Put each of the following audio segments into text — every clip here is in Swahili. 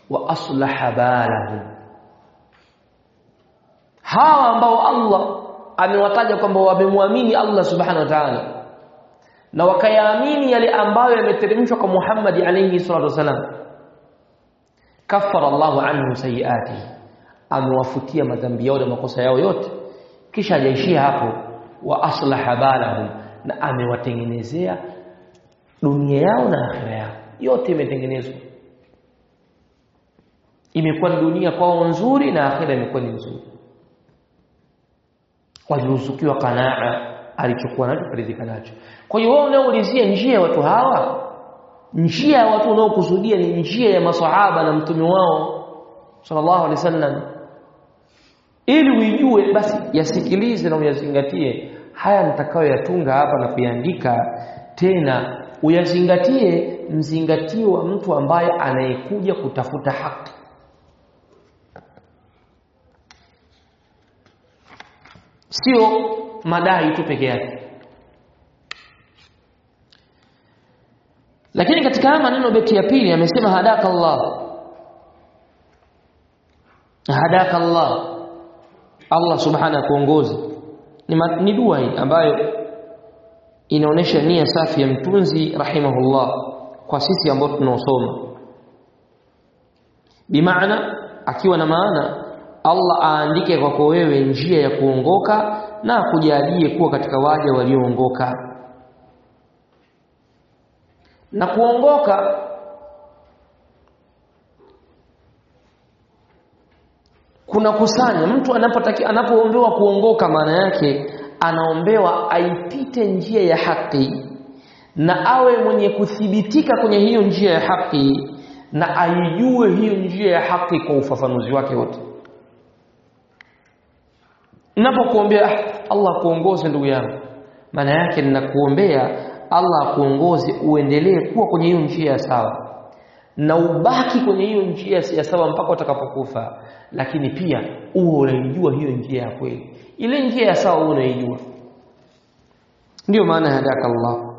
wa aslaha balahum hawa ambao Allah amewataja kwamba wamemwamini Allah subhanahu wa ta'ala na wakayaamini yale ambayo yameteremshwa kwa Muhammad alayhi salatu wasalam kafara Allahu anhu sayiatihi amewafutia madhambi yao na makosa yao yote kisha hajaishia hapo wa aslaha balahum na amewatengenezea dunia yao na akhira yao yote imetengenezwa imekuwa ni dunia kwao nzuri na akhira imekuwa ni nzuri waliruzukiwa kanaa alichokuwa nacho kuridhika nacho kwa hiyo wewe unaoulizia njia ya watu hawa njia ya watu unaokusudia ni njia ya maswahaba na mtume wao sallallahu alaihi wasallam ili uijue basi yasikilize na uyazingatie haya nitakayoyatunga hapa na kuyaandika tena uyazingatie mzingatio wa mtu ambaye anayekuja kutafuta haki sio madai tu peke yake lakini katika haya maneno beti ya pili amesema hadaka Allah hadaka Allah Allah subhanahu kuongoza ni, ni dua hii ambayo inaonesha nia safi ya mtunzi rahimahullah kwa sisi ambao tunaosoma bimaana akiwa na maana Allah aandike kwako wewe njia ya kuongoka na akujalie kuwa katika waja walioongoka na kuongoka kuna kusanya mtu anapotaki anapoombewa kuongoka maana yake anaombewa aipite njia ya haki na awe mwenye kuthibitika kwenye hiyo njia ya haki na aijue hiyo njia ya haki kwa ufafanuzi wake wote ninapokuombea ah, Allah kuongoze ndugu yangu maana yake ninakuombea Allah akuongoze uendelee kuwa kwenye hiyo njia ya sawa na ubaki kwenye hiyo njia ya sawa mpaka utakapokufa lakini pia uwe unaijua hiyo njia ya kweli ile njia ya sawa uwe unaijua ndio maana hadaka Allah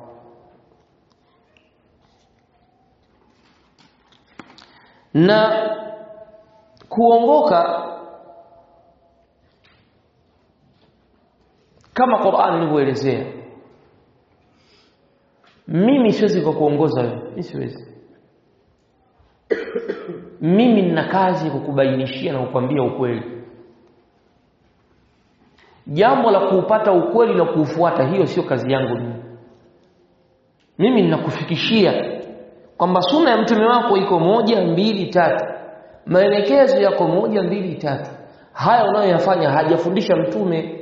na kuongoka kama Qur'an ilivyoelezea mimi siwezi kukuongoza wewe mimi siwezi mimi nina kazi ya kukubainishia na kukwambia ukweli jambo la kuupata ukweli na kuufuata hiyo sio kazi yangu mimi mimi ninakufikishia kwamba sunna ya mtume wako iko moja mbili tatu maelekezo yako moja mbili tatu haya unayoyafanya hajafundisha mtume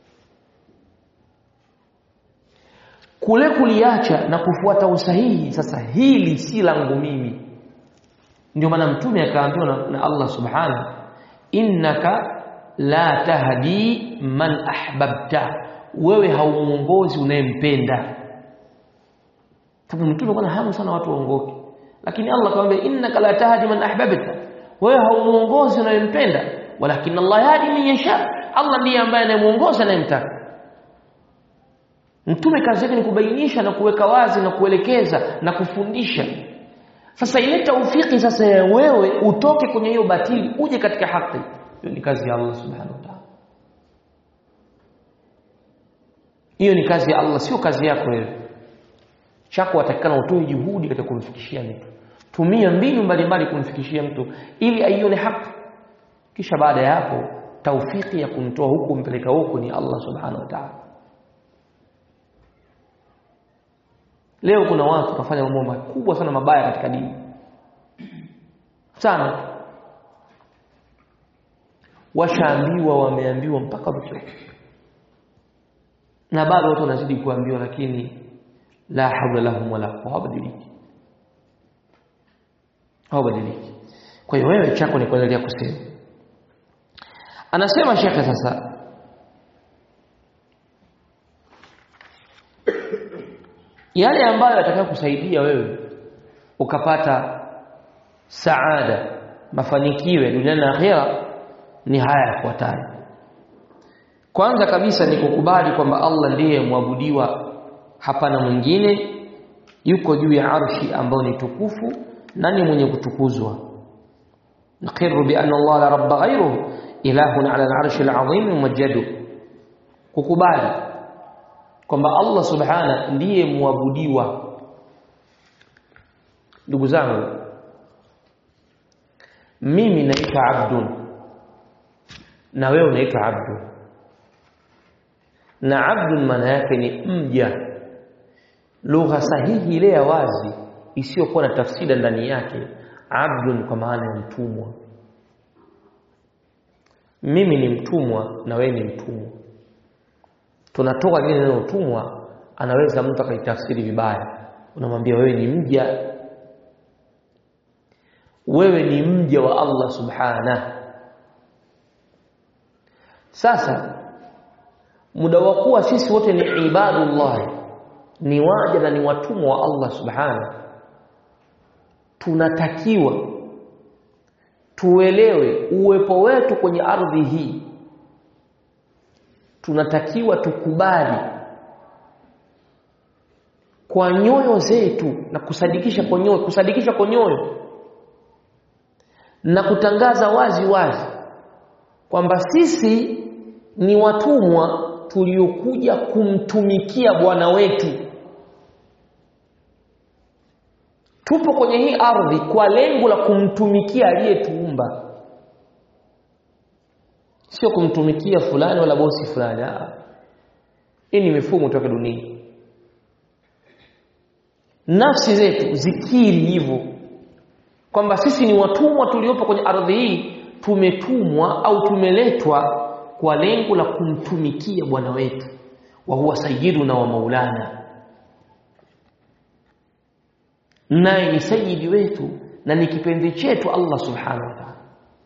kule kuliacha na kufuata usahihi sasa hili si langu mimi ndio maana mtume akaambiwa na, na Allah subhanahu innaka la tahdi man ahbabta wewe haumuongozi unayempenda sababu mtume kuna hamu sana watu waongoke lakini Allah akamwambia innaka la tahdi man ahbabta wewe haumuongozi unayempenda walakin Allah yahdi man yasha Allah ndiye ambaye anayemuongoza anayemtaka mtume kazi yake ni kubainisha na kuweka wazi na kuelekeza na kufundisha sasa ile taufiki sasa ya wewe utoke kwenye hiyo batili uje katika haki hiyo ni kazi ya Allah subhanahu wa ta'ala hiyo ni kazi ya Allah sio kazi yako wewe chako watakikana utoe juhudi katika kumfikishia mtu tumia mbinu mbalimbali kumfikishia mtu ili aione haki kisha baada ya hapo taufiki ya kumtoa huku mpeleka huku ni Allah subhanahu wa ta'ala leo kuna watu wanafanya mambo makubwa sana mabaya katika dini sana washaambiwa wameambiwa mpaka wamechoka na bado watu wanazidi kuambiwa lakini la haula lahum wala quwwata hawabadiliki hawabadiliki kwa hiyo wewe chako ni kuendelea kusema anasema shekhe sasa yale ambayo yatakayo kusaidia wewe ukapata saada mafanikio duniani na akhera ni haya yafuatayo kwanza kabisa ni kukubali kwamba Allah ndiye mwabudiwa hapana mwingine yuko juu ya arshi ambayo ni tukufu na ni mwenye kutukuzwa نقر بأن الله لا رب غيره إله على العرش العظيم ممجد kukubali kwamba Allah subhana ndiye muabudiwa ndugu zangu mimi naitwa abdun na wewe unaitwa abdun na abdun maana yake ni mja lugha sahihi ile ya wazi isiyokuwa na tafsiri ndani yake abdun kwa maana ya mtumwa mimi ni mtumwa na wewe ni mtumwa tunatoka lile neno utumwa anaweza mtu akaitafsiri vibaya unamwambia wewe ni mja wewe ni mja wa Allah subhana sasa muda wa kuwa sisi wote ni ibadullah ni waja na ni watumwa wa Allah subhana tunatakiwa tuelewe uwepo wetu kwenye ardhi hii tunatakiwa tukubali kwa nyoyo zetu na kusadikisha kwa nyoyo kusadikisha kwa nyoyo na kutangaza wazi wazi kwamba sisi ni watumwa tuliokuja kumtumikia Bwana wetu tupo kwenye hii ardhi kwa lengo la kumtumikia aliyetuumba sio kumtumikia fulani wala bosi fulani hii ni mifumo toka dunia nafsi zetu zikiri hivyo kwamba sisi ni watumwa tuliopo kwenye ardhi hii tumetumwa au tumeletwa kwa lengo la kumtumikia bwana wetu wa huwa sayyiduna wa maulana naye ni sayyidi wetu na ni kipenzi chetu Allah subhanahu wa ta'ala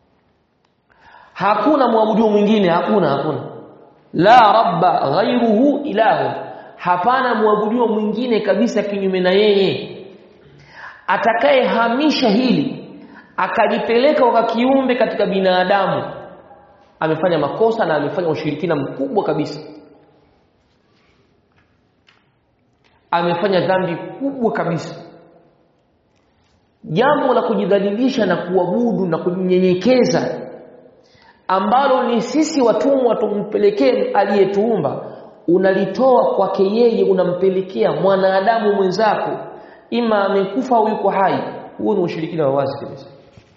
hakuna mwabudu mwingine hakuna hakuna la rabba ghairuhu ilahu hapana mwabudu mwingine kabisa kinyume na yeye atakayehamisha hili akalipeleka kwa kiumbe katika binadamu amefanya makosa na amefanya ushirikina mkubwa kabisa amefanya dhambi kubwa kabisa jambo la kujidhalilisha na kuabudu na kujinyenyekeza ambalo ni sisi watumwa tumpelekee aliyetuumba unalitoa kwake yeye unampelekea mwanadamu mwenzako ima amekufa au yuko hai huo ni ushirikina wa wazi kabisa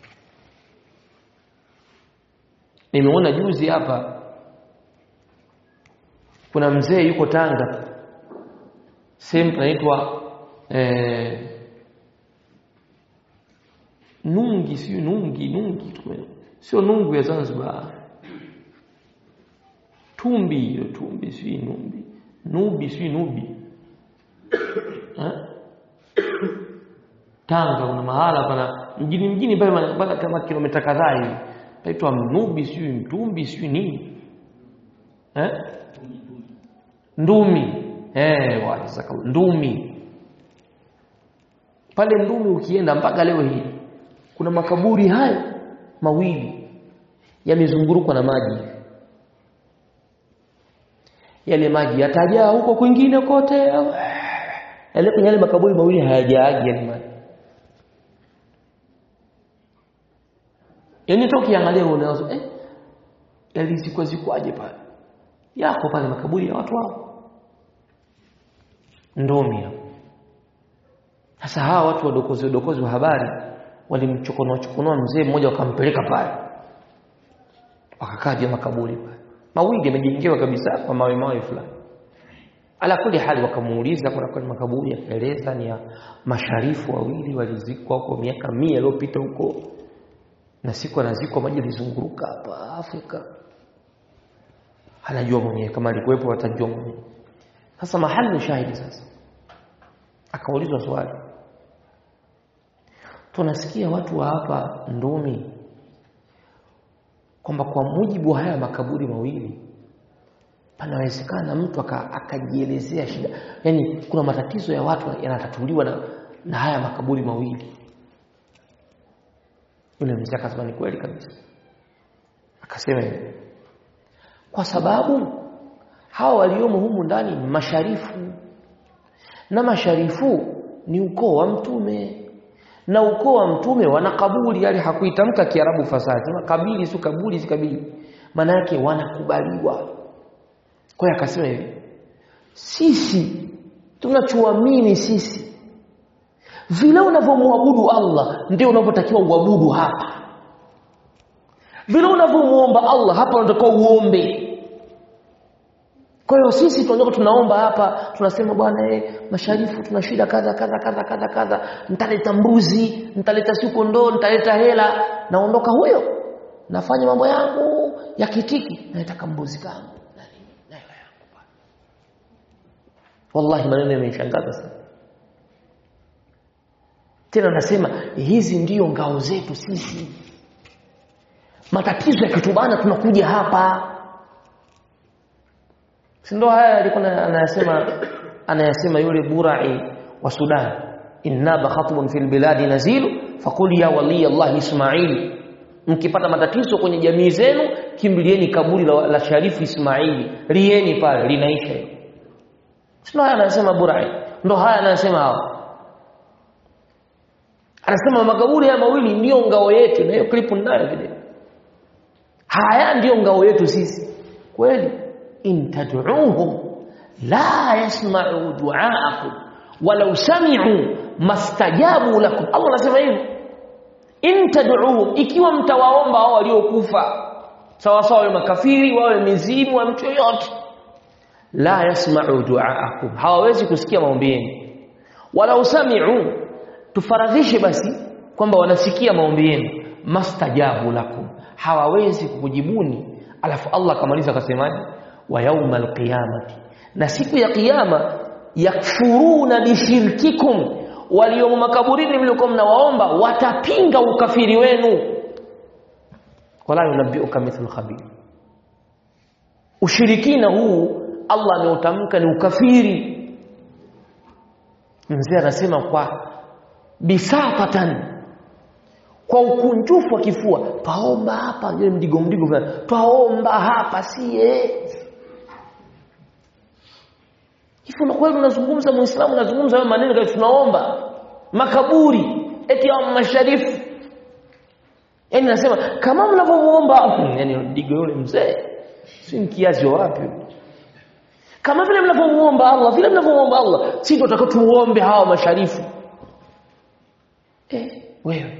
nimeona juzi hapa kuna mzee yuko Tanga sehemu inaitwa eh, Nungi sio Nungi Nungi sio Nungu ya Zanzibar Tumbi hiyo Tumbi sio Numbi Nubi sio Nubi ha? Tanga kuna mahala pana mjini mjini pale mpaka kama kilomita kadhaa hivi paitwa Mnubi sio Mtumbi sio nini eh Ndumi eh wazaka Ndumi pale Ndumi ukienda mpaka leo hii kuna makaburi hayo mawili yamezungurukwa na maji yale maji yatajaa huko kwingine kote yale kwenye yale makaburi mawili hayajaagi yale maji yaani toki angalia unaweza eh yalizikwa zikwaje pale yako pale makaburi ya watu wao ndomi hapo sasa hawa watu wadokozi wadokozi wa habari walimchokonoa chokonoa mzee mmoja wakampeleka pale wakakaa juu makaburi pale mawili yamejengewa kabisa kwa mawe mawe fulani ala kuli hali wakamuuliza kuna kwa makaburi akaeleza ni ya masharifu wawili walizikwa huko miaka mia iliyopita huko na siku anazikwa maji yalizunguruka hapa Afrika anajua mwenyewe kama alikuwepo atajua mwenyewe sasa mahali shahidi sasa akaulizwa swali tunasikia watu wa hapa Ndumi kwamba kwa mujibu wa haya makaburi mawili panawezekana mtu akajielezea aka shida yani kuna matatizo ya watu yanatatuliwa na, na haya makaburi mawili yule mzee akasema ni kweli kabisa akasema hivi kwa sababu hawa waliomo humu ndani ni masharifu na masharifu ni ukoo wa mtume na ukoo wa mtume wana kabuli yale hakuitamka kiarabu fasaha sema kabili si kabuli si kabili maana yake wanakubaliwa kwa hiyo akasema hivi sisi tunachoamini sisi vile unavyomwabudu Allah ndio unavyotakiwa uabudu hapa vile unavyomuomba Allah hapa unatakiwa uombe kwa hiyo sisi tunajua tunaomba hapa tunasema bwana eh masharifu tuna shida kadha kadha kadha kadha kadha nitaleta mbuzi nitaleta siku ndoo nitaleta hela naondoka huyo nafanya mambo yangu ya kitiki nataka mbuzi kangu na nini na hela yangu bwana wallahi maneno yamenishangaza sana tena nasema hizi ndiyo ngao zetu sisi matatizo yakitubana tunakuja hapa si ndo haya alikuwa anayasema anayasema yule burai wa Sudan inna khatbun fil biladi nazilu faqul ya wali Allah Ismail mkipata matatizo kwenye jamii zenu kimbilieni kaburi la, la Sharifu Ismaili lieni pale linaisha hilo sio haya anasema burai ndo haya anasema hawa anasema makaburi haya mawili ndio ngao yetu na hiyo clip ninayo video haya ndio ngao yetu sisi kweli in tad'uuhum la yasma'u du'aakum walau sami'u mastajabu lakum Allah anasema hivyo in tad'uuhum ikiwa mtawaomba hao waliokufa sawa sawa wawe makafiri wawe mizimu wa mtu yoyote la yasma'u du'aakum hawawezi kusikia maombi yenu walau sami'u tufaradhishe basi kwamba wanasikia maombi yenu mastajabu lakum hawawezi kukujibuni alafu Allah akamaliza akasemaje wa yaumal qiyamati na siku ya kiyama yakfuruna bishirkikum waliomo makaburini mliokuwa mnawaomba watapinga ukafiri wenu wala yunabbiuka mithlu khabir ushirikina huu Allah ameutamka ni ukafiri mzee anasema kwa bisatatan kwa ukunjufu wa kifua twaomba hapa ile mdigo mdigo fulani twaomba hapa sie Hivi na kweli unazungumza Muislamu unazungumza hayo maneno kama tunaomba makaburi eti ya masharifu. Yaani nasema kama mnavyomuomba yani digo yule mzee si kiasi wapi? Kama vile mnavyomuomba Allah, vile mnavyomuomba Allah, si ndio tutakao tuombe hawa masharifu. Eh, wewe.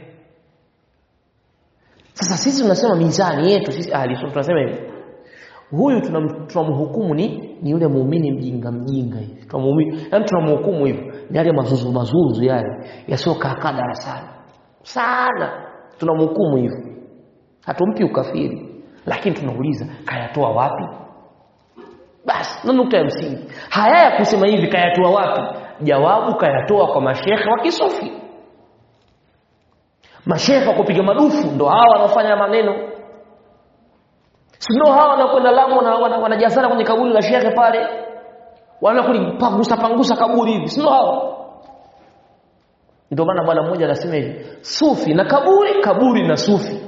Sasa sisi tunasema mizani yetu sisi ahli sunna tunasema hivi huyu tunamhukumu ni ni yule muumini mjinga mjinga hivi tunamhukumu yani tunamhukumu hivyo ni yale mazuzu mazuzu yale yasiokaa kaa darasani sana tunamhukumu hivyo hatumpi ukafiri lakini tunauliza kayatoa wapi basi na nukta ya msingi haya ya kusema hivi kayatoa wapi jawabu kayatoa kwa mashekhe wa kisufi mashekhe wa kupiga madufu ndo hawa wanaofanya maneno Sio hawa wanakwenda Lamu na wanajazana kwenye kaburi la shekhe pale. Wanakulipangusa pangusa kaburi hivi. Sio hawa. Ndio maana bwana mmoja anasema hivi, sufi na kaburi, kaburi na sufi.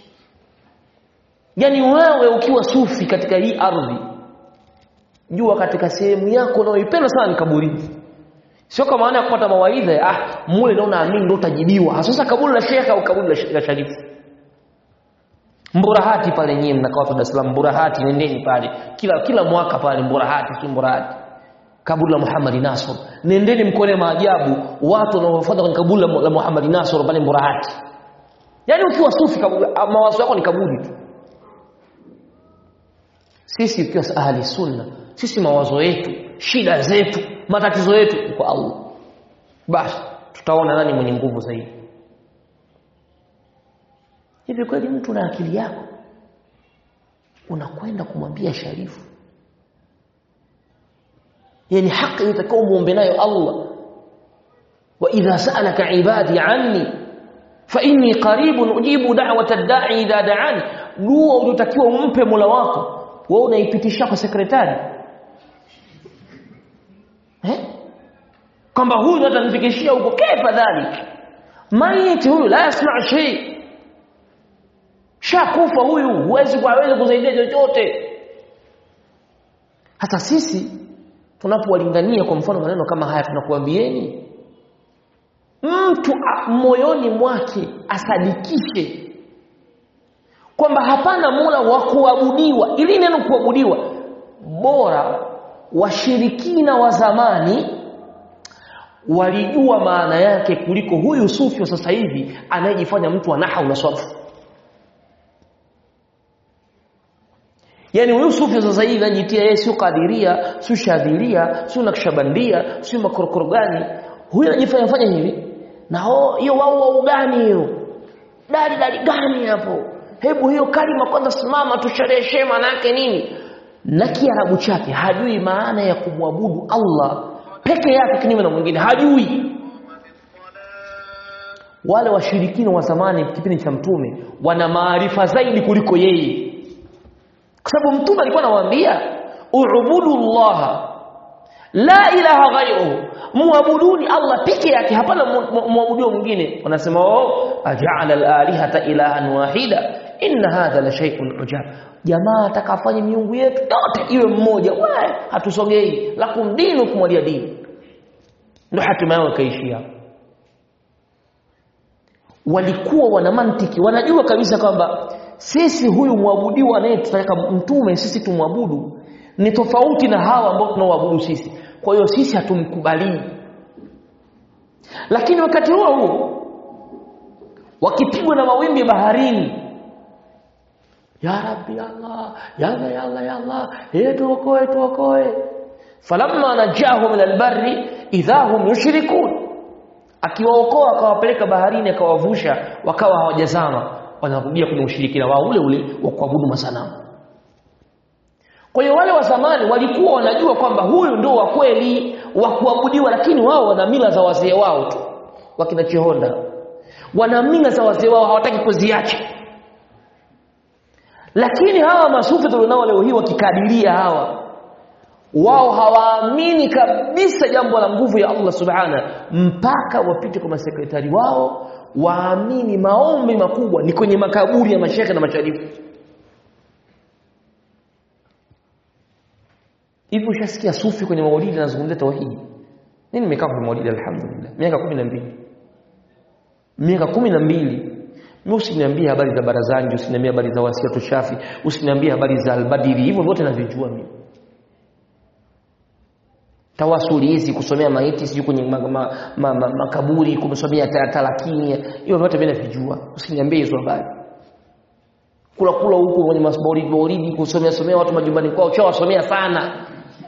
Yaani wewe ukiwa sufi katika hii ardhi, jua katika sehemu yako unayoipenda sana ni kaburini. Sio kama maana ya kupata mawaidha, ah, mule ndio unaamini ndio utajibiwa. Sasa kaburi la shekhe au kaburi la sharifu. Mburahati pale nyie mnakaa watu Dar es Salaam Mburahati nendeni pale kila kila mwaka pale Mburahati si Mburahati kaburi la Muhammad Nasr nendeni mkone maajabu watu wanaofuata kwenye kaburi la Muhammad Nasr pale Mburahati yani ukiwa sufi mawazo yako ni kaburi tu sisi ukiwa ahli sunna sisi mawazo yetu shida zetu matatizo yetu kwa Allah basi tutaona nani mwenye nguvu zaidi hivi kweli mtu na akili yako unakwenda kumwambia sharifu yani haki utakao muombe nayo Allah wa idha sa'alaka ibadi anni fa inni qaribun ujibu da'wata ad-da'i idha da'ani dua unayotakiwa umpe Mola wako wewe unaipitisha kwa sekretari eh kwamba huyu atanifikishia huko kaifa dhalik maiti huyu la yasma shay shakufa huyu huwezi kuweza kusaidia chochote hata sisi tunapowalingania kwa mfano maneno kama haya tunakuambieni mtu a- moyoni mwake asadikishe kwamba hapana mola wa kuabudiwa ili neno kuabudiwa bora washirikina wa zamani walijua maana yake kuliko huyu sufi wa sasa hivi anayejifanya mtu wa nahau na swafu Yaani huyu sufi wa sasa hivi anajitia yeye sio kadiria, sio shadhiria, sio nakshabandia, sio makorokoro gani. Huyu anajifanya fanya hivi. Na ho- hiyo wao wao gani hiyo? Dali dali gani hapo? Hebu hiyo kalima kwanza simama tushereheshe maana yake nini? Na kiarabu chake hajui maana ya kumwabudu Allah peke yake kinyume na mwingine hajui. Wale washirikina wa zamani kipindi cha mtume wana maarifa zaidi kuliko yeye kwa sababu mtume alikuwa anawaambia ubudu Allah la ilaha ghairuhu muabuduni Allah peke yake hapana mu- mu- muabudiwa mwingine wanasema oh aja'ala al-alihata ilahan wahida inna hadha la shay'un ujab jamaa atakafanya miungu yetu yote iwe mmoja we hatusogei lakum dinukum waliya dini ndio hatima yao ikaishia walikuwa wana mantiki wanajua kabisa kwamba sisi huyu mwabudiwa anayetutaka mtume sisi tumwabudu ni tofauti na hawa ambao tunaoabudu sisi kwa hiyo sisi hatumkubalii lakini wakati huo huo wakipigwa na mawimbi baharini ya rabbi allah ya allah ya allah ya allah eh tuokoe tuokoe falamma najahu min albarri idha hum yushrikun akiwaokoa akawapeleka baharini akawavusha wakawa hawajazama wanarudia kwenye ushirikina wao ule ule wa kuabudu masanamu kwa hiyo wale wa zamani walikuwa wanajua kwamba huyu ndio wa kweli wa kuabudiwa lakini wao wana mila za wazee wao tu wakina Chihonda wana mila za wazee wao hawataki kuziacha lakini hawa masufi tulionao leo hii wakikadiria hawa wao hawaamini kabisa jambo la nguvu ya Allah subhana mpaka wapite kwa masekretari wao waamini maombi makubwa ni kwenye makaburi ya mashekhe na masharifu hivi ushasikia sufi kwenye maulidi anazungumzia tauhidi mimi nimekaa kwenye maulidi alhamdulillah miaka 12 miaka 12 mimi usiniambie habari za barazani usiniambie habari za wasiatu shafi usiniambie habari za albadiri hivyo vyote navijua mimi tawasuli hizi kusomea maiti sijui kwenye makaburi ma, ma, ma, makaburi, kumsomea ta- talakini hivyo vyote mimi navijua usiniambie hizo habari kula kula huko kwenye maulidi maulidi kusomea somea watu majumbani kwao chawasomea sana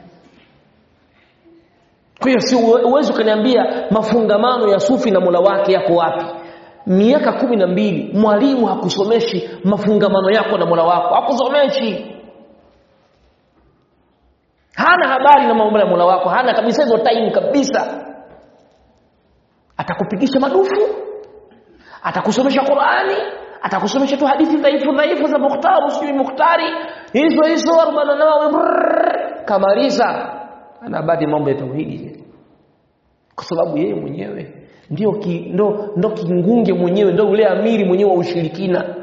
kwa hiyo si uwe- uwezi ukaniambia mafungamano ya sufi na mola wake yako wapi miaka kumi na mbili mwalimu hakusomeshi mafungamano yako na mola wako hakusomeshi hana habari na mambo ya mola wako hana kabisa hizo time kabisa atakupigisha madufu atakusomesha Qur'ani atakusomesha tu hadithi dhaifu dhaifu za Mukhtar sijui Mukhtari hizo hizo 40 nawawi brrr, kamaliza anabadi mambo ya tauhidi kwa sababu yeye mwenyewe ndio ki, ndo, ndo kingunge mwenyewe ndo ule amiri mwenyewe wa ushirikina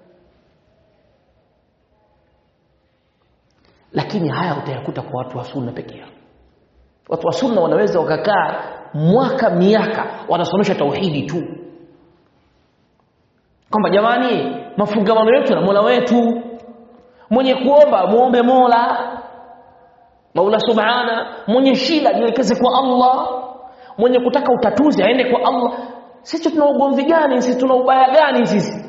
lakini haya utayakuta kwa watu wa sunna peke yao watu wa sunna wanaweza wakakaa mwaka miaka wanasomesha tauhidi tu kwamba jamani mafungamano yetu na Mola wetu mwenye kuomba muombe Mola Maula Subhana mwenye shida jielekeze kwa Allah mwenye kutaka utatuzi aende kwa Allah sisi tuna ugomvi gani sisi tuna ubaya gani sisi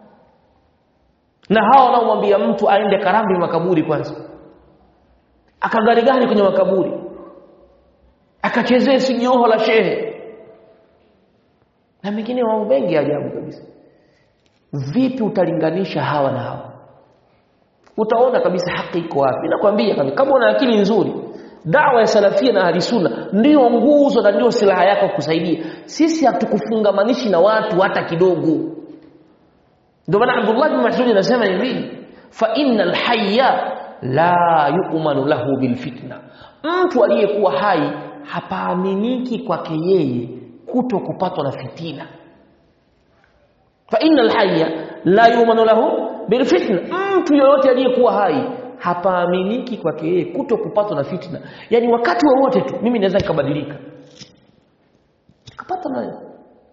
na hawa wanaomwambia mtu aende karambi makaburi kwanza akagarigari kwenye makaburi akachezee sijoho la shehe na mengine wao wengi ajabu kabisa vipi utalinganisha hawa na hawa utaona kabisa haki iko wapi nakwambia kabisa kama una akili nzuri dawa ya salafia na ahli sunna ndio nguzo na ndio silaha yako kusaidia sisi hatukufungamanishi na watu hata kidogo ndio maana Abdullah bin Mas'ud anasema hivi fa innal hayya la yu'manu lahu bil fitna mtu aliyekuwa hai hapaaminiki kwake yeye kuto kupatwa na fitina fa innal hayya la yu'manu lahu bil fitna mtu yoyote aliyekuwa hai hapaaminiki kwake yeye kuto kupatwa na fitna yani wakati wowote tu mimi naweza nikabadilika nikapata na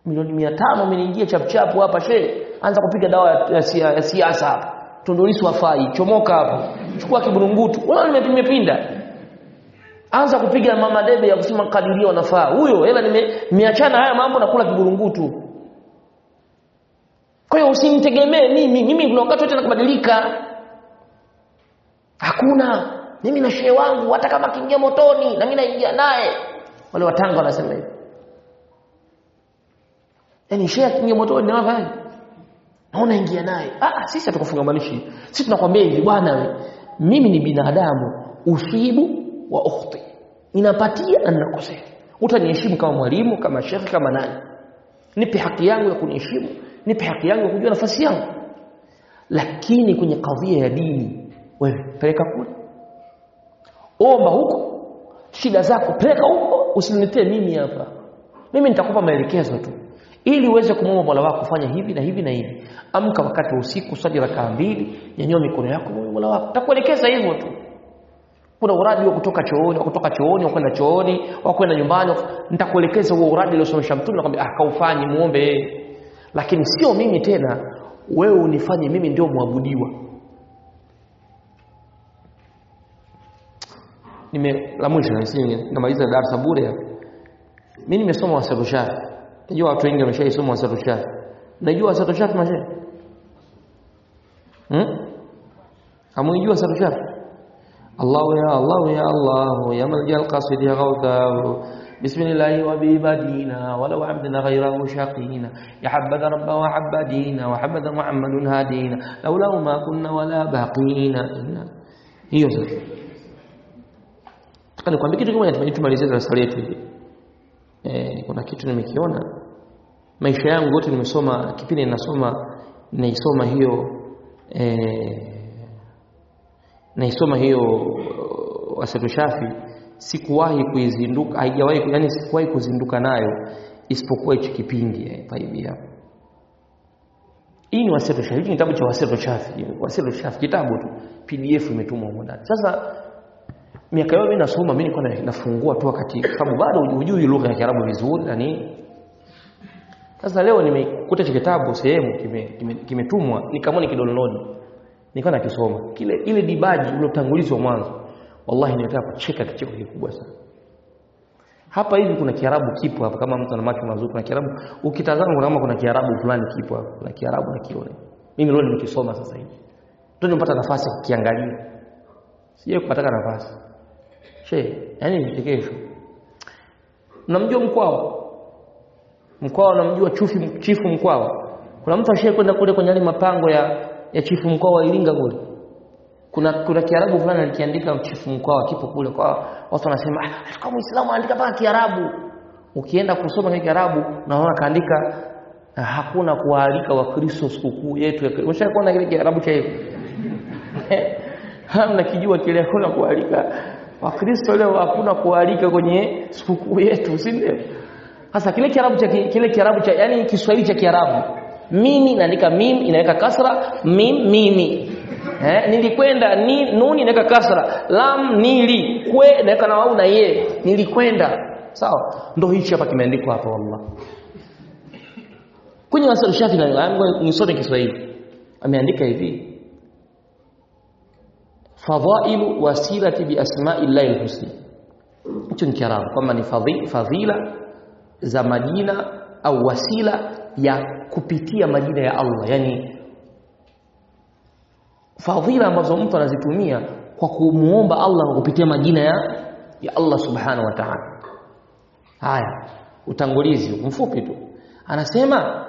milioni mia tano umeniingia chapchapu hapa she anza kupiga dawa ya, ya, sia- ya siasa hapa tondolisi wafai chomoka hapo chukua kiburungutu unaona nime- nimepinda anza kupiga mama debe ya kusema kadiria wanafaa huyo hela nime- nimeachana haya mambo na kula kiburungutu kwa hiyo usimtegemee mimi mimi kuna wakati wote nakubadilika hakuna mimi na shehe wangu hata kama akiingia motoni na mimi naingia naye wale watanga wanasema hivyo yaani shehe akiingia motoni na wewe naona ingia naye ah ah, sisi hatukufungamanishi sisi tunakwambia hivi bwana we mimi ni binadamu usibu wa ukhti ninapatia na ninakosea utaniheshimu kama mwalimu kama shekhi kama nani nipe haki yangu ya kuniheshimu nipe haki yangu ya kujua nafasi yangu lakini kwenye kadhia ya dini wewe peleka kule omba huko shida zako peleka huko usiniletee mimi hapa mimi nitakupa maelekezo tu ili uweze kumwomba Mola wako fanya hivi na hivi na hivi amka wakati wa usiku swali rakaa mbili nyanyua mikono yako mwombe Mola wako takuelekeza hivyo tu kuna uradi wa kutoka chooni wa kutoka chooni wa kwenda chooni wa kwenda nyumbani nitakuelekeza huo uradi uliosomesha mtume nakwambia ah kaufanye muombe yeye lakini sio mimi tena wewe unifanye mimi ndio muabudiwa nime la mwisho namaliza darasa bure hapa mimi nimesoma wasatu shafi najua watu wengi wameshaisoma wasatu shafi najua wasatu shafi mashe hmm? hamuijua wasatu shafi الله يا الله يا الله يا ملجا القصيد يا غوثاه بسم الله وبه بدينا ولو عبدنا غيره شقينا يا حبذا رب وحب دينا وحبذا محمد هادينا لولا ما كنا ولا باقينا إنا hiyo sasa nataka nikwambie kitu kimoja tumeje tumalizie darasa letu hili eh kuna kitu nimekiona maisha yangu yote nimesoma kipindi ninasoma naisoma hiyo eh naisoma hiyo wasatu shafi sikuwahi kuizinduka haijawahi yani sikuwahi kuzinduka nayo isipokuwa hichi kipindi eh, taibi hapo hii ni wasatu shafi hiki ni kitabu cha wasatu shafi wasatu shafi kitabu tu pdf imetumwa huko ndani sasa miaka yote mimi nasoma mimi nilikuwa na- nafungua tu wakati sababu bado hujui lugha ya Kiarabu vizuri na nini sasa leo nimekuta hicho kitabu sehemu kimetumwa kime, kimetumwa nikamwona nikidownload nikawa nakisoma kile ile dibaji uliotangulizwa mwanzo wallahi nilitaka kucheka kicheko kikubwa sana hapa hivi kuna kiarabu kipo hapa kama mtu ana macho mazuri kuna kiarabu ukitazama kuna kama kuna kiarabu fulani kipo hapa kuna kiarabu nakiona mimi leo nimekisoma sasa hivi ndio nimepata nafasi ya kukiangalia sije kupata nafasi she yani vichekesho mnamjua mkwao mkwao namjua chufi chifu mkwao kuna mtu ashaye kwenda kule kwenye yale mapango ya ya chifu mkoa wa Iringa kule kuna kuna kiarabu fulani alikiandika chifu mkoa kipo kule kwa watu wanasema ah kama muislamu andika paka kiarabu ukienda kusoma kile kiarabu naona kaandika ah, hakuna kuwaalika wakristo sikukuu yetu ya Ukisha kuona kile kiarabu cha hivi hamna kijua kile hakuna kualika wakristo leo hakuna kualika kwenye sikukuu yetu si ndio sasa kile kiarabu cha kile kiarabu cha yani kiswahili cha kiarabu mimi naandika mim inaweka kasra mim mimi eh, nilikwenda ni nuni inaweka kasra lam nili kwe naweka na wau na ye nilikwenda sawa ndo hichi hapa kimeandikwa hapa wallah kwenye wasal shafi na nisome Kiswahili ameandika hivi fadhailu wasilati bi asma'illahi alhusna hicho ni kiarabu kwamba ni fadhi- fadhila za majina au wasila ya kupitia majina ya Allah yani fadhila ambazo mtu anazitumia kwa kumuomba Allah kwa kupitia majina ya ya Allah subhanahu wa ta'ala haya utangulizi mfupi tu anasema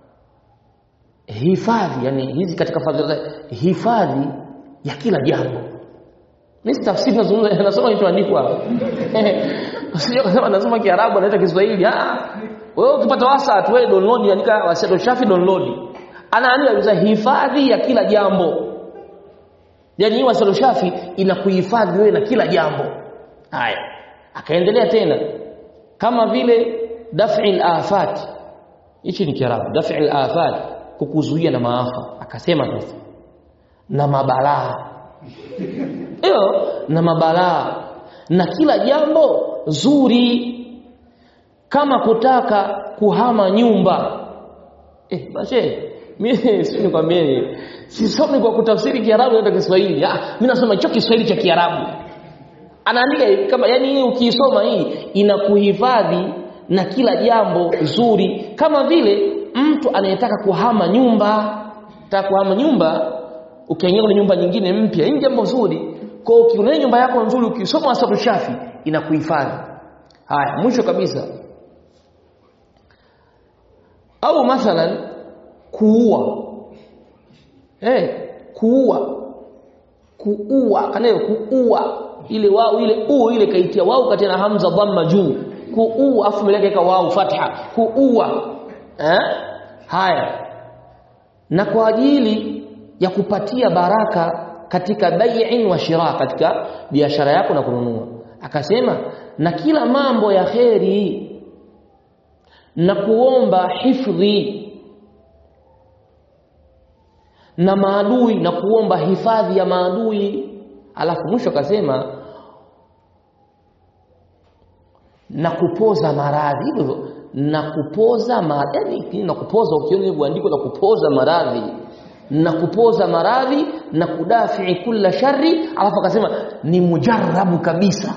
hifadhi yani hizi katika fadhila za- hifadhi ya kila jambo mimi tafsiri nazungumza nasoma kilichoandikwa hapa usije kusema nasoma kiarabu anaita kiswahili ah wewe ukipata wasa tu wewe download andika wasedo shafi download anaandika kabisa hifadhi ya kila jambo yani hii wasedo shafi inakuhifadhi wewe na kila jambo haya akaendelea tena kama vile daf'il afat hichi ni kiarabu daf'il afat kukuzuia na maafa akasema sasa na mabalaa hiyo na mabalaa na kila jambo zuri kama kutaka kuhama nyumba eh bashe mimi si nikwambie sisomi kwa kutafsiri Kiarabu na Kiswahili ah mimi nasoma hicho Kiswahili cha Kiarabu anaandika kama yani hii ukiisoma hii inakuhifadhi na kila jambo zuri kama vile mtu anayetaka kuhama nyumba taka kuhama nyumba ukiingia kwenye nyumba nyingine mpya hii jambo zuri kwa hiyo ukiona nyumba yako nzuri ukisoma asabu shafi inakuhifadhi haya mwisho kabisa au mathalan kuua eh kuua kuua kanayo kuua ile wao ile u ile kaitia wao kati na hamza dhamma juu kuua afu mbele yake wao fatha kuua eh haya na kwa ajili ya kupatia baraka katika bai'in wa shira katika biashara yako na kununua akasema na kila mambo ya kheri na kuomba hifdhi na maadui na kuomba hifadhi ya maadui alafu mwisho akasema na kupoza maradhi hivyo na kupoza maradhi na kupoza ukiona hivyo andiko la kupoza maradhi na kupoza maradhi na kudafi kula shari alafu akasema ni mujarrabu kabisa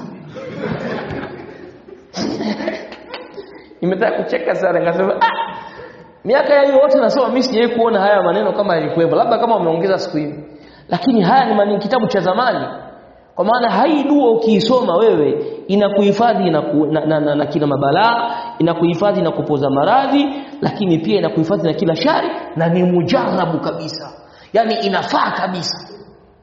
imetaka kucheka sana ngasema ah miaka ya yote nasoma mimi sijawahi kuona haya maneno kama yalikuwepo labda kama wameongeza siku hizi lakini haya ni maneno kitabu cha zamani kwa maana hai dua ukiisoma wewe inakuhifadhi na, na, na, na, na kila mabalaa inakuhifadhi na kupoza maradhi lakini pia inakuhifadhi na kila shari na ni mujarabu kabisa yani inafaa kabisa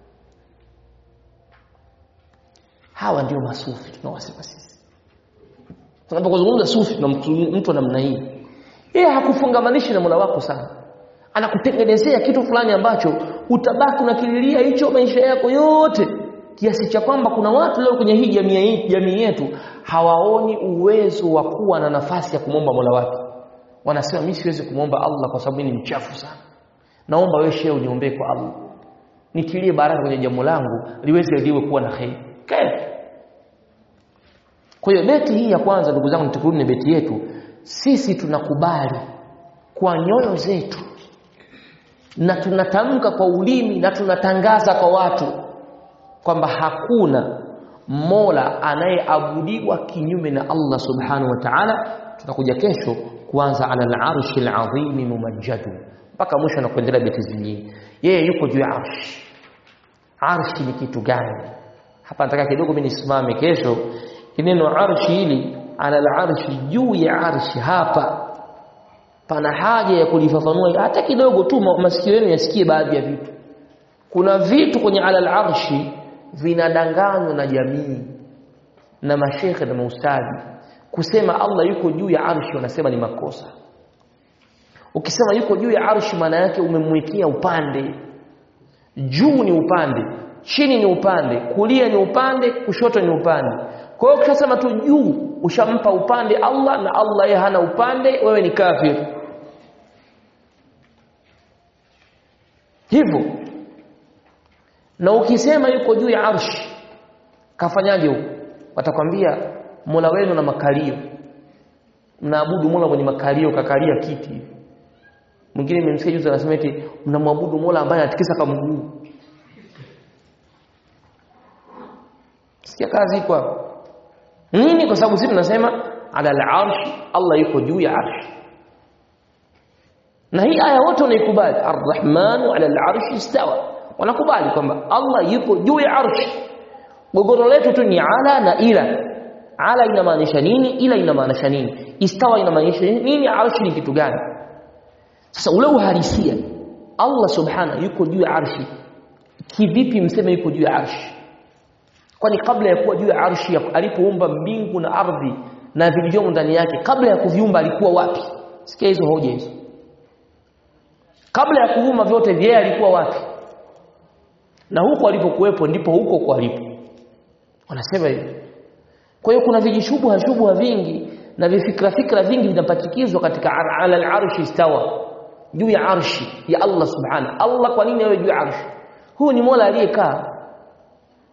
hawa ndio masufi tunawasema sisi tunapozungumza sufi na mtu, mtu namna hii yeye hakufungamanishi na Mola wako sana anakutengenezea kitu fulani ambacho utabaki unakililia hicho maisha yako yote kiasi cha kwamba kuna watu leo kwenye hii jamii jamii yetu hawaoni uwezo wa kuwa na nafasi ya kumwomba Mola wake wanasema mimi siwezi kumwomba Allah kwa sababu ni mchafu sana naomba wewe shehe uniombee kwa Allah nitilie baraka kwenye jambo langu liweze liwe kuwa na kheri kaif kwa hiyo beti hii ya kwanza ndugu zangu nitukirudi na beti yetu sisi tunakubali kwa nyoyo zetu na tunatamka kwa ulimi na tunatangaza kwa watu kwamba hakuna Mola anayeabudiwa kinyume na Allah Subhanahu wa Ta'ala tutakuja kesho kuanza ala al-arshi al-azim mumajjadu mpaka mwisho na kuendelea beti zingine yeye yuko juu ya arshi arshi ni kitu gani hapa nataka kidogo mimi nisimame kesho neno arshi hili ala al-arshi juu ya arshi hapa pana haja ya kulifafanua hata kidogo tu masikio yenu yasikie baadhi ya vitu kuna vitu kwenye ala al-arshi vinadanganywa na jamii na mashekhe na maustadhi kusema Allah yuko juu ya arshi wanasema ni makosa ukisema yuko juu ya arshi maana yake umemwekea upande juu ni upande chini ni upande kulia ni upande kushoto ni upande kwa hiyo ukisema tu juu ushampa upande Allah na Allah yeye hana upande wewe ni kafir hivyo na ukisema yuko juu ya arshi kafanyaje huko watakwambia Mola wenu na makalio mnaabudu Mola mwenye makalio kakalia kiti hivi mwingine nimemsikia juzi anasema eti mnamwabudu Mola ambaye anatikisa kama mguu sikia kazi kwa nini kwa sababu sisi tunasema ala al-arsh Allah yuko juu ya arshi na hii aya wote wanaikubali ar-rahmanu ala al-arshi istawa wanakubali kwamba Allah yupo juu ya arshi gogoro letu tu ni ala na ila ala inamaanisha nini ila inamaanisha nini istawa inamaanisha nini arshi ni kitu gani sasa ule uhalisia Allah subhana yuko juu ya arshi kivipi mseme yuko juu ya arshi kwani kabla ya kuwa juu ya arshi alipoumba mbingu na ardhi na vilivyomo ndani yake kabla ya kuviumba alikuwa wapi sikia hizo hoja hizo kabla ya kuumba vyote yeye alikuwa wapi na huko alipokuwepo ndipo huko kwa alipo wanasema hivyo kwa hiyo kuna vijishubha shubha vingi na vifikra fikra vingi vinapatikizwa katika ala al-arshi istawa juu ya arshi ya Allah subhana Allah kwa nini awe juu ya arshi huyu ni Mola aliyekaa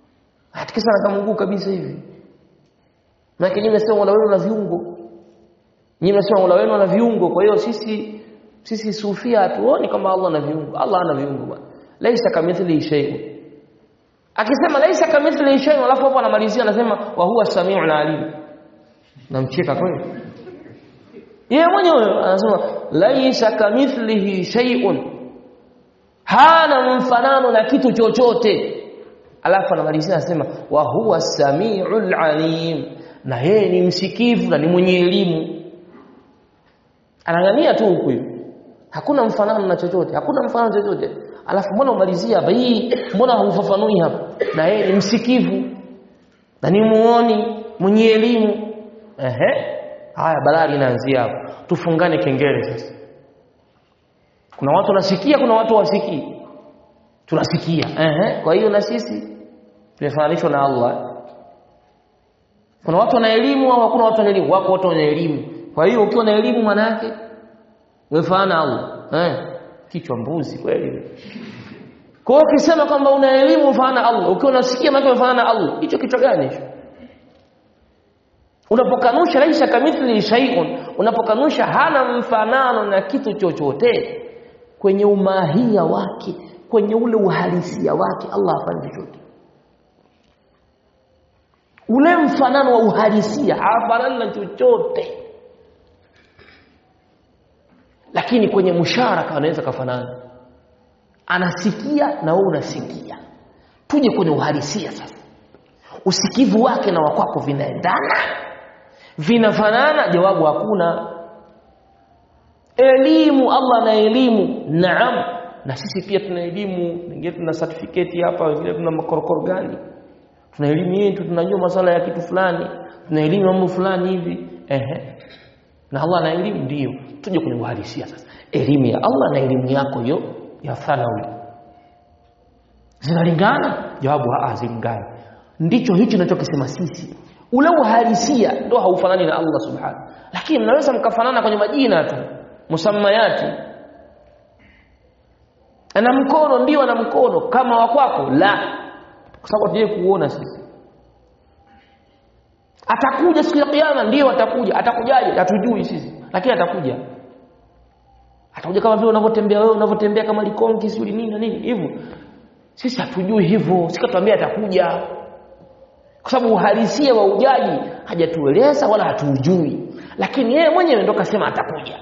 hatikisa na kama mguu kabisa hivi maana nyinyi mnasema Mola wenu na viungo nyinyi mnasema Mola wenu ana viungo kwa hiyo sisi sisi sufia hatuoni kama Allah ana viungo Allah ana viungo bwana laisa kamithlihi shay'un akisema laisa kamithlihi shay'un alafu hapo anamalizia anasema wa huwa samiul alim namcheka kweli yeye mwenyewe anasema laisa kamithlihi shay'un hana mfanano na kitu chochote alafu anamalizia anasema wa huwa samiul alim na yeye ni msikivu na ni mwenye elimu anang'ania tu huku hakuna mfanano na chochote hakuna mfanano chochote alafu mbona umalizia hapa hii mbona haufafanui hapa na yeye ni msikivu na ni muoni mwenye elimu ehe haya balaa linaanzia hapo tufungane kengele sasa kuna watu wanasikia kuna watu wasikii tunasikia ehe kwa hiyo na sisi tumefananishwa na Allah kuna watu wana elimu au hakuna watu wana elimu wako watu wana elimu kwa hiyo ukiwa na elimu maana yake wefanana Allah eh kichwa mbuzi kweli kwa hiyo ukisema kwamba una elimu ufanana Allah ukiwa unasikia maana ufanana Allah hicho kichwa gani hicho unapokanusha laisa kamithli shay'un unapokanusha hana mfanano na kitu chochote kwenye umahia wake kwenye ule uhalisia wake Allah hafanyi chochote ule mfanano wa uhalisia hafanani na chochote lakini kwenye musharaka anaweza kafanana anasikia na wewe unasikia tuje kwenye uhalisia sasa usikivu wake na wakwako vinaendana vinafanana jawabu hakuna elimu Allah na elimu naam na sisi pia tuna elimu wengine tuna certificate hapa wengine tuna makorokoro gani tuna elimu yetu tunajua masala ya kitu fulani tuna elimu mambo fulani hivi ehe na Allah na elimu ndio tuje kwenye uhalisia sasa elimu ya Allah na elimu yako hiyo ya thanawi zinalingana jawabu hazilingani ndicho hicho ninachokisema sisi ule uhalisia ndio haufanani na Allah subhanahu lakini mnaweza mkafanana kwenye majina tu musammayati ana mkono ndio ana mkono kama wa kwako la kwa sababu tuje kuona sisi atakuja siku ya kiyama ndio atakuja atakujaje hatujui sisi lakini atakuja atakuja kama vile unavyotembea wewe unavyotembea kama likongi sio nini na nini hivyo sisi hatujui hivyo sikatuambia atakuja kwa sababu uhalisia wa ujaji hajatueleza wala hatujui lakini yeye mwenyewe ndo kasema atakuja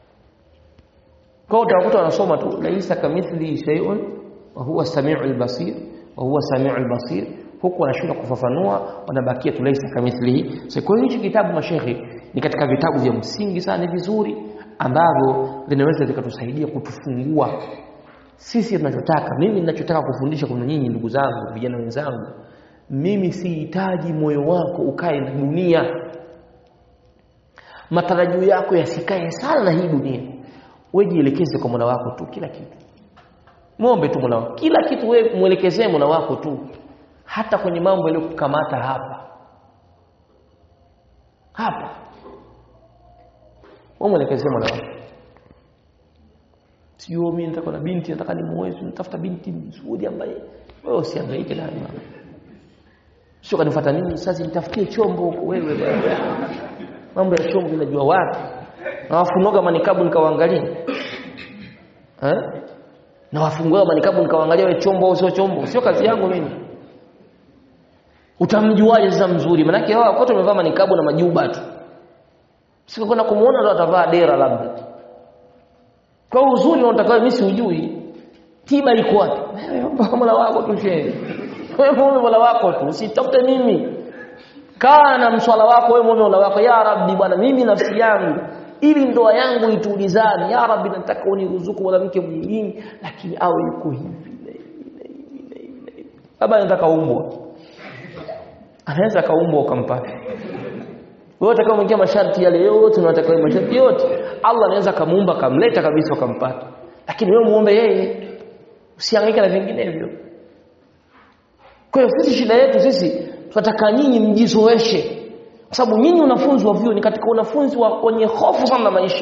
kwa utakuta wanasoma tu laisa kamithli shay'un wa huwa samiul basir wa huwa samiul basir huku wanashindwa kufafanua wanabakia tu laisa kamithlihi so, kwa hiyo hichi kitabu mashekhe ni katika vitabu vya msingi sana vizuri ambavyo vinaweza vikatusaidia kutufungua sisi tunachotaka mimi ninachotaka kufundisha kwa nyinyi ndugu zangu vijana wenzangu mimi sihitaji moyo wako ukae na dunia matarajio yako yasikae sana na hii dunia wewe jielekeze kwa Mola wako tu kila kitu muombe tu Mola wako kila kitu wewe muelekezee Mola wako tu hata kwenye mambo yaliyokukamata hapa hapa wewe muelekezee Mola wako sio mimi nataka na binti nataka nimuoe nitafuta binti nzuri ambaye wewe usihangaike na mama sio kanifuata nini sasa nitafutie chombo huko wewe mambo ya chombo unajua wapi na wafungoga manikabu nikawaangalia eh na wafungua manikabu nikawaangalia wewe chombo au sio chombo sio kazi yangu mimi utamjuaje sasa mzuri manake hao wote wamevaa manikabu na majuba tu sio kwenda kumuona ndo atavaa dera labda kwa uzuri unataka mimi siujui tiba iko wapi wewe mola wako tu shehe wewe muombe mola wako tu usitafute mimi kaa na mswala wako wewe muombe mola wako ya rabbi bwana mimi nafsi yangu ili ndoa yangu itulizane ya rabbi nataka uniruzuku mwanamke mwingine lakini awe yuko hivi na hivi na hivi na hivi na hivi baba anataka umbwa anaweza kaumbwa ukampata wewe utakao mwingia masharti yale yote unataka masharti yote Allah anaweza kamuumba kamleta kabisa ukampata lakini wewe muombe yeye usihangaike na vinginevyo kwa hiyo sisi shida yetu sisi tunataka nyinyi mjizoeshe kwa sababu nyinyi wanafunzi wa vyuo ni katika wanafunzi wa wenye hofu sana na maisha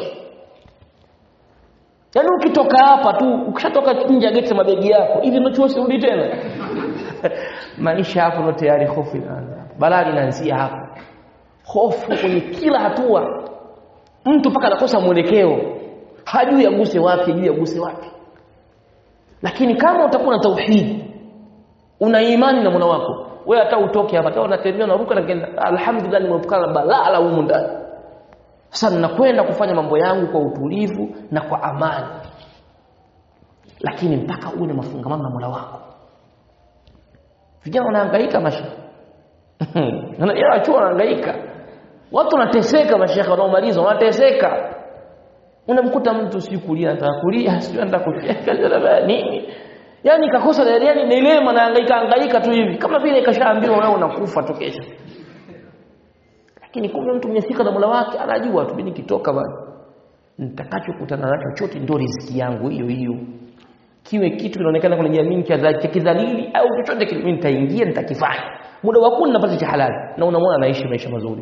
yaani ukitoka hapa tu ukishatoka nje ya geti mabegi yako hivi ndio chuo sirudi tena maisha hapo ndo tayari hofu inaanza balaa linaanzia hapo hofu kwenye kila hatua mtu mpaka anakosa mwelekeo hajui aguse wapi hajui aguse wapi lakini kama utakuwa na tauhid una imani na Mola wako wewe hata utoke hapa hata unatembea unaruka na kenda alhamdulillah nimeepukana na balaa la humu ndani sasa ninakwenda kufanya mambo yangu kwa utulivu na kwa amani lakini mpaka uwe na mafungamano na Mola wako vijana wanahangaika masha na chuo wanahangaika watu wanateseka mashekhe wanaomaliza wanateseka unamkuta mtu si kulia anataka kulia sio anataka kucheka nini yani kakosa yani dilema na hangaika hangaika tu hivi kama vile kashaambiwa wewe unakufa tu kesho lakini kumbe mtu mnyefika na Mola wake anajua tu mimi nikitoka bwana nitakachokutana nacho chote ndio riziki yangu hiyo hiyo kiwe kitu kinaonekana kwenye jamii cha kidhalili au chochote kile mimi nitaingia nitakifanya muda wa kuni napata cha halali na unamwona anaishi maisha mazuri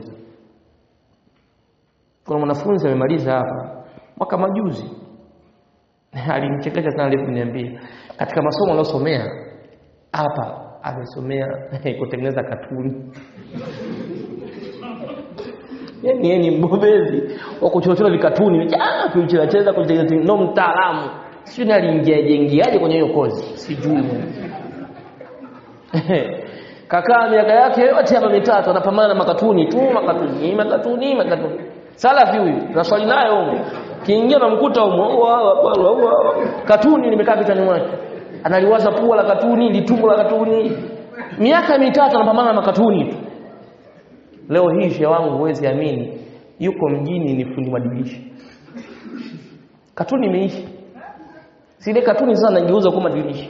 kuna mwanafunzi amemaliza hapa mwaka majuzi alimchekesha sana aliponiambia katika masomo aliyosomea hapa amesomea kutengeneza katuni yani yeye ni mbobezi wa kuchorachora vikatuni ah kucheza cheza kutengeneza no mtaalamu sio aliingia jengiaje kwenye hiyo kozi sijui kakaa miaka yake yote hapa mitatu anapambana na makatuni tu makatuni makatuni makatuni salafi huyu na swali nayo huko kiingia namkuta huko katuni limekaa kichwani mwake analiwaza pua la katuni litumbo la katuni miaka mitatu anapambana na makatuni tu leo hii shehe wangu huwezi amini yuko mjini ni fundi madirisha katuni imeisha sile katuni sasa nageuza kuwa madirisha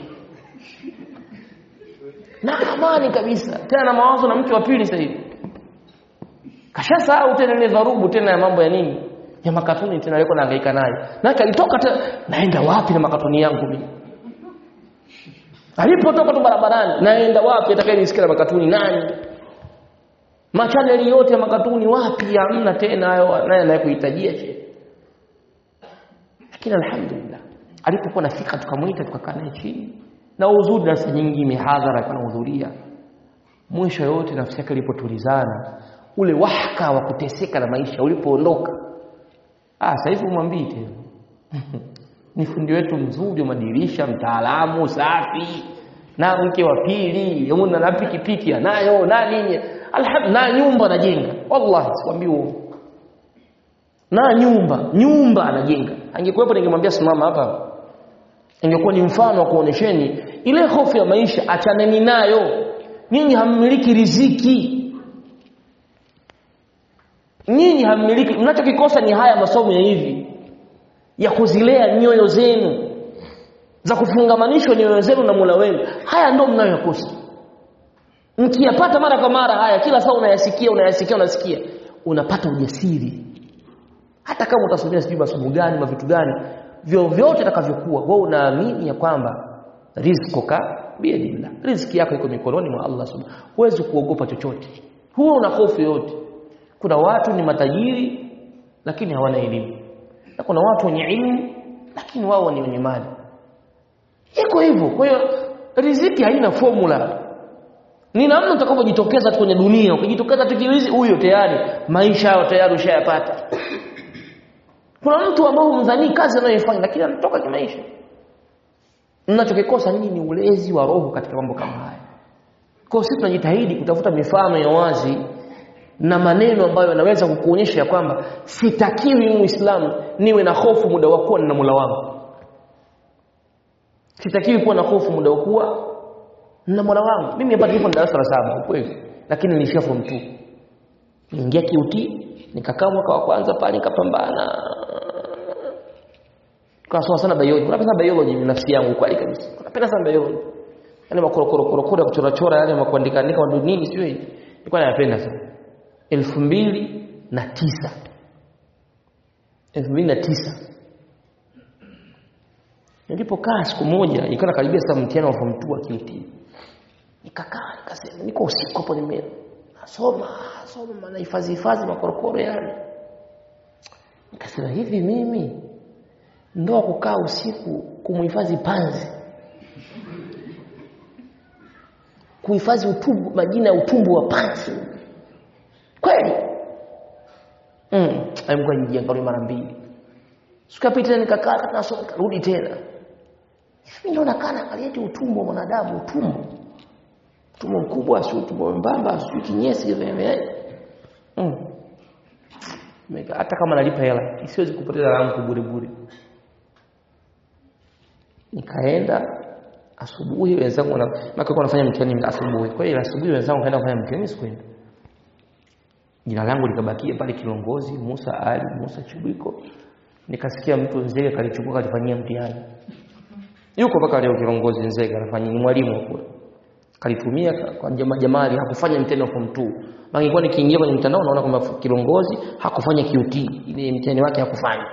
na amani kabisa tena na mawazo na mke wa pili sasa hivi kashasahau tena ile dharubu tena ya mambo ya nini ya makatuni tena alikuwa anahangaika nayo na kalitoka tena naenda wapi na makatuni yangu mimi alipotoka tu barabarani naenda wapi atakayenisikia na makatuni nani machaneli yote ya makatuni wapi hamna tena hayo naye anayekuhitajia che lakini alhamdulillah alipokuwa nafika tukamuita tukakaa naye chini na uzuri darasa nyingi mihadhara alikuwa anahudhuria mwisho yote nafsi yake ilipotulizana ule wahaka wa kuteseka na maisha ulipoondoka ah sasa hivi umwambii tena ni fundi wetu mzuri wa madirisha mtaalamu safi na mke wa pili yuna na pikipiki anayo na nini alhamdulillah na nyumba anajenga wallahi sikwambii uongo na nyumba nyumba anajenga angekuwepo ningemwambia simama hapa ingekuwa ni mfano wa kuonesheni ile hofu ya maisha achaneni nayo nyinyi hammiliki riziki nyinyi hammiliki mnachokikosa ni haya masomo ya hivi ya kuzilea nyoyo zenu za kufungamanishwa nyoyo zenu na Mola wenu haya ndio mnayokosa mkiyapata mara kwa mara haya kila saa unayasikia unayasikia unasikia unapata ujasiri hata kama utasomea sijui masomo gani ma vitu gani vyovyote itakavyokuwa wewe unaamini ya kwamba rizquka biyadillah riziki yako iko mikononi mwa Allah subhanahu huwezi kuogopa chochote huo una hofu yote kuna watu ni matajiri lakini hawana elimu na kuna watu wenye elimu lakini wao ni wenye mali iko hivyo kwa hiyo riziki haina formula ni namna utakavyojitokeza tu kwenye dunia ukijitokeza tu kiwizi huyo tayari maisha yao tayari ushayapata kuna mtu ambao humdhani kazi anayoifanya lakini anatoka kimaisha mnachokikosa nini ni ulezi wa roho katika mambo kama haya kwa sisi tunajitahidi kutafuta mifano ya wazi na maneno ambayo yanaweza kukuonyesha ya kwamba sitakiwi muislamu niwe na hofu muda wa kuwa na Mola wangu sitakiwi kuwa na hofu muda wa kuwa na Mola wangu mimi hapa nilipo darasa la saba kweli lakini nilishia form 2 niingia kiuti nikakaa mwaka wa kwanza pale nikapambana kasoma sana biology napenda sana biology ni nafsi yangu kweli kabisa napenda sana biology yani makorokoro korokoro ya kuchora chora yale makuandika andika ndo nini sio hivi nilikuwa napenda sana 2009 2009 nilipokaa siku moja ikawa karibia sasa mtihani wa form 2 wa QT nikakaa nikasema niko usiku hapo nime nasoma soma na hifadhi hifadhi makorokoro yale nikasema hivi mimi ndoa kukaa usiku kumhifadhi panzi kuhifadhi utumbu majina ya utumbu wa panzi kweli mm. Mungu nijiangalie mara mbili sikapita nikakaa nasoma karudi tena mimi ndo nakaa naangalia eti utumbo wa mwanadamu utumbo utumbo mkubwa si utumbo mbamba si kinyesi vile mm. hata kama nalipa hela siwezi kupoteza rangu bure bure nikaenda asubuhi wenzangu wana maka kwa nafanya mtihani asubuhi kwa hiyo asubuhi wenzangu kaenda kufanya mtihani sikuenda jina langu likabakia pale kilongozi Musa Ali Musa Chibiko nikasikia mtu Nzega kalichukua kalifanyia mtihani yuko mpaka leo kilongozi Nzega anafanya ni mwalimu kule kalitumia kwa jamaa jamali hakufanya mtihani wa form 2 mangekuwa nikiingia kwenye mtandao naona kwamba kilongozi hakufanya QT ile mtihani wake hakufanya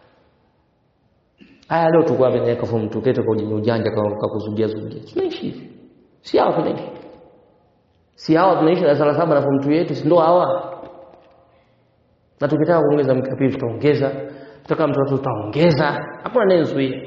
haya leo tukua vinaweka form 2 keto kwa ujanja ujanja kwa kuzugia zugia tunaishi si hawa tunaishi si hawa tunaishi darasa la saba na form 2 yetu si ndio hawa na tukitaka kuongeza mkapi tutaongeza tutaka mtoto tutaongeza hakuna anayezuia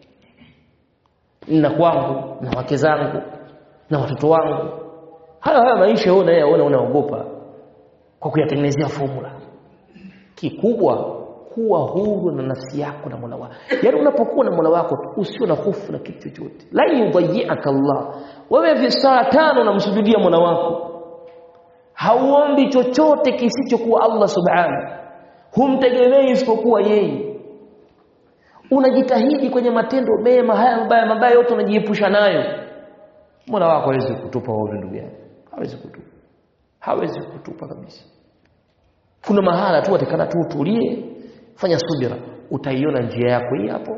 na kwangu na wake zangu na watoto wangu haya haya maisha wewe unayaona unaogopa kwa kuyatengenezea formula kikubwa kuwa huru na nafsi yako na Mola wako yaani unapokuwa na Mola wako usio na hofu na kitu chochote la yudhayyaka Allah wewe vi saa tano unamsujudia Mola wako hauombi chochote kisichokuwa Allah subhanahu humtegemei isipokuwa yeye unajitahidi kwenye matendo mema haya mabaya mabaya yote unajiepusha nayo Mola wako hawezi kutupa wewe ndugu yangu hawezi kutupa hawezi kutupa kabisa kuna mahala tu atakana tu utulie fanya subira utaiona njia yako hii hapo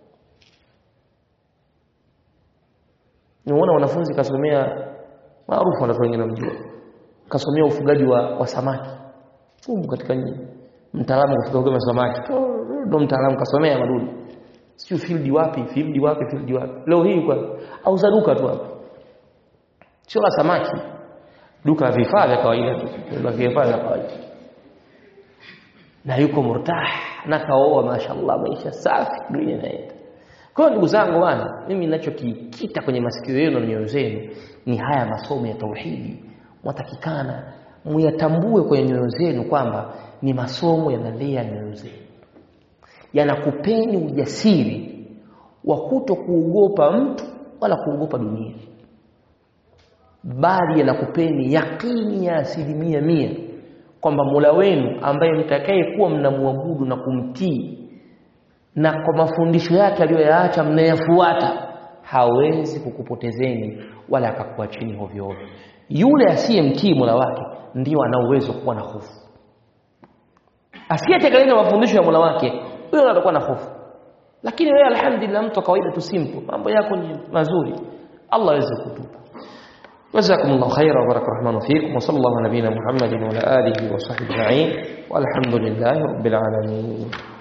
niona wanafunzi kasomea maarufu watu wengine mjua kasomea ufugaji wa, wa samaki humu katika nyinyi mtaalamu kufuga kwa samaki ndo mtaalamu kasomea madudu sio field wapi field wapi field wapi leo hii kwa au duka tu hapo sio la samaki duka la vifaa vya kawaida tu la vifaa vya kawaida na yuko murtah na kaoa mashallah maisha safi dunia inaenda kwa hiyo ndugu zangu bwana mimi ninachokikita kwenye masikio yenu na nyoyo zenu ni haya masomo ya tauhidi mwatakikana muyatambue kwenye nyoyo zenu kwamba ni masomo yanalea nyoyo zenu yanakupeni ujasiri wa kuto kuogopa mtu wala kuogopa dunia bali yanakupeni yakini ya asilimia mia kwamba Mola wenu ambaye mtakaye kuwa mnamwabudu na kumtii na kwa mafundisho yake aliyoyaacha mnayafuata hawezi kukupotezeni wala akakuachini hovyo hovyo yule asiyemtii Mola wake ndio ana uwezo kuwa na hofu asiyetekeleza mafundisho ya Mola wake huyo atakuwa na hofu lakini wewe alhamdulillah mtu kawaida tu simple mambo yako ni mazuri Allah aweze kutupa جزاكم الله خيرا وبارك الرحمن فيكم وصلى الله على نبينا محمد وعلى اله وصحبه اجمعين والحمد لله رب العالمين